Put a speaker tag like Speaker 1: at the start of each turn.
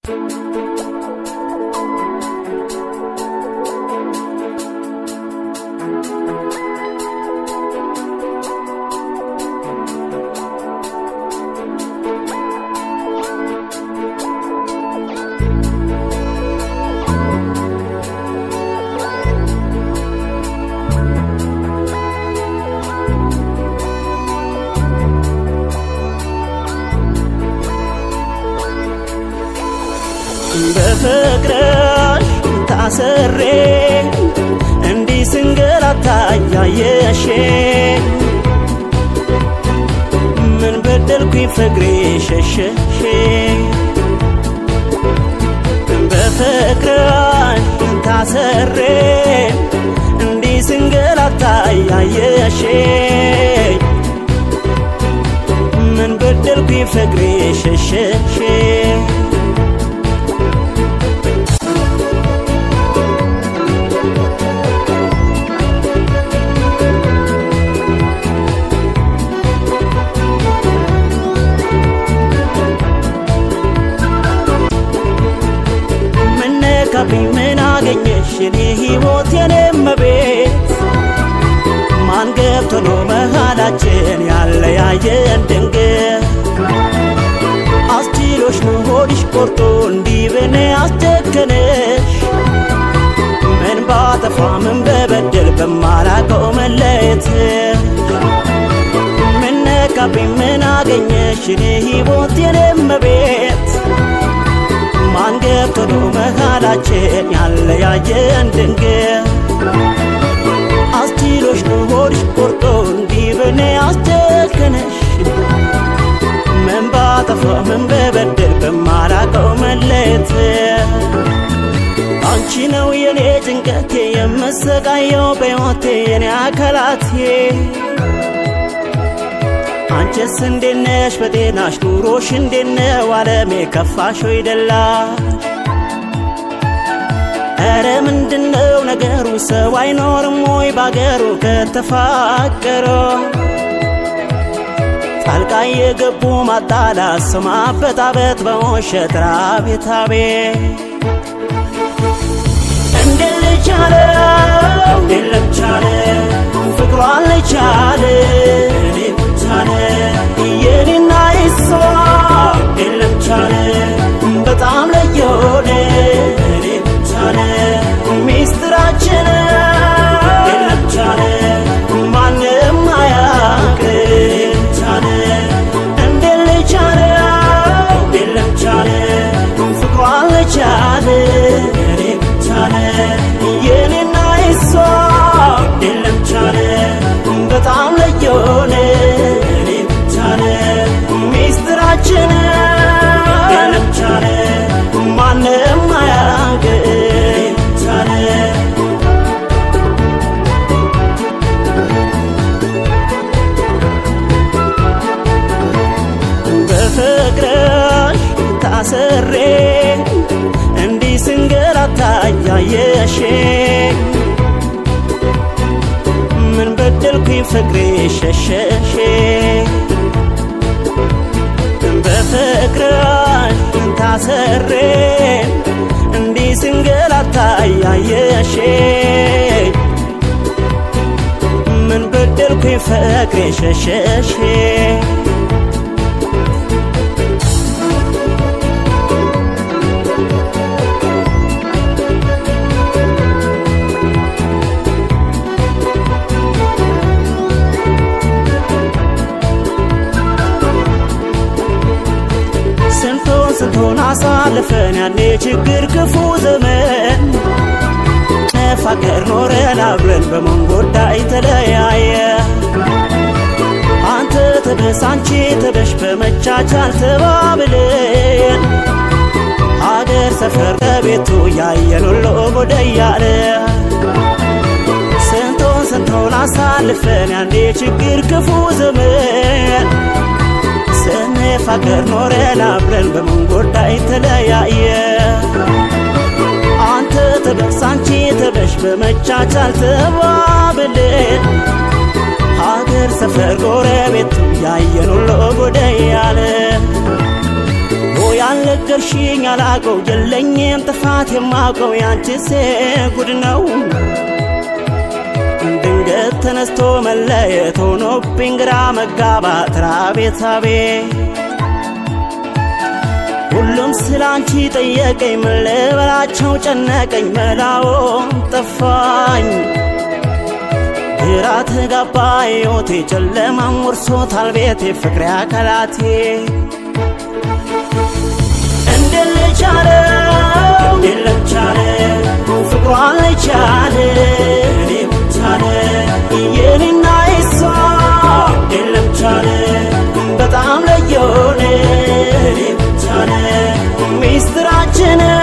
Speaker 1: በፍቅርሽ ታስሬ እንዲህ ስንገላታ እያየሽ ምን በደልኩኝ ፍቅሬ ሸሸሽ በፍቅርሽ ታስሬ እንዲህ ስንገላታ እያየሽ ምን በደልኩኝ ፍቅሬ ሸሸሽ ምነካብኝ ምን አገኘሽ የኔ ሕይወት የኔ መቤት ማን ገብቶ ነው መሃላችን ያለያየን ድንገት አስችሎሽ ነው ሆድሽ ቆርጦ እንዲህ በኔ አስጨከነሽ ምን ባጠፋ ምን በበደል በማላቀው መለየት ምነካብኝ ምን አገኘሽ የኔ ሕይወት የኔ መቤት ማን ገብቶ ነው መሃላችን ያለያየን ድንገት አስችሎሽ ነው ሆድሽ ቆርጦ እንዲህ በኔ አስጨከነሽ ምን ባጠፋ ምን በበደል በማላቀው መለየት አንቺ ነው የኔ ጭንቀቴ የምሰቃየው በሕይወቴ የኔ አካላቴ አንቺስ እንዴት ነሽ በጤናሽ ኑሮሽ እንዴት ነው ዓለሜ ከፋሽ ወይ ደላሽ ኧረ ምንድነው ነገሩ ሰው አይኖርም ወይ ባገሩ ከተፋቀረ ጣልቃ የገቡ ማጣላት ሰው ማበጣበጥ በውሸት ራቤት አቤት እንዴት ልቻለ እንዴት ለቻለ ፍቅሯን ልቻለ እኔ ቻለ የኔና የሷ እንዴት ለቻለ በጣም ለየሆነ እኔ ቻለ ሚስጥራችን እንዴት ለቻለ ማንም አያውቅ ቻለ እንዴት ልቻለ እንዴት ለቻለ ፍቅሯን ልቻለ እኔ ቻለ የኔና የሷ የለም ቻለ በጣም ለየሆነ እኔ ቻለ ሚስጥራችን የለም ቻለ ማንም አያውቅ ቻለ በፍቅርሽ ታስሬ እንዲህ ስንገላታ እያየሽ ምን በደልኩኝ ፍቅሬ ሸሸሽ በፍቅርሽ ታስሬ እንዲህ ስንገላታ እያየሽ ምን በደልኩኝ ፍቅሬ ሸሸሽ ስንቱን ስንቱን አሳልፈን ያኔ ችግር ክፉ ዘመን ነፋቀር ኖረን አብረን በመንጎዳይ ተለያየ አንተ ተበስ አንቺ ተበሽ በመቻቻል ተባብለን ሀገር ሰፈር ከቤቱ ያየን ሁሉ ጎደ እያለ ስንቱን ስንቱን አሳልፈን ያኔ ችግር ክፉ ዘመን ስንፋቀር ኖረን አብረን በመንጎዳይ ተለያየ አንተ ተበስ አንቺ ተበሽ በመቻቻል ተባብለን ሀገር ሰፈር ጎረቤቱ ያየን ሁሉ ጎደ ያለ ያለቀ ነገርሽኝ አላቀው የለኝም ጥፋት የማውቀው ያንቺስ ጉድ ነው ድንገት ተነስቶ መለየት ሆኖብኝ ግራ መጋባት ራቤት ሳቤ ሁሉም ስላንቺ ጠየቀኝ ምን ልበላቸው ጨነቀኝ መላዎም ጠፋኝ ግራ ተጋባ ሕይወቴ ጨለማም ወርሶታል ቤቴ ፍቅሬ አካላቴ እንዴት ልቻለ እንዴት ልቻለ ፍቅሯ ልቻለ እኔ ብቻለ የኔና የሷ እንዴት ልቻለ በጣም ለየሆነ እኔ ብቻለ ሚስጥራችን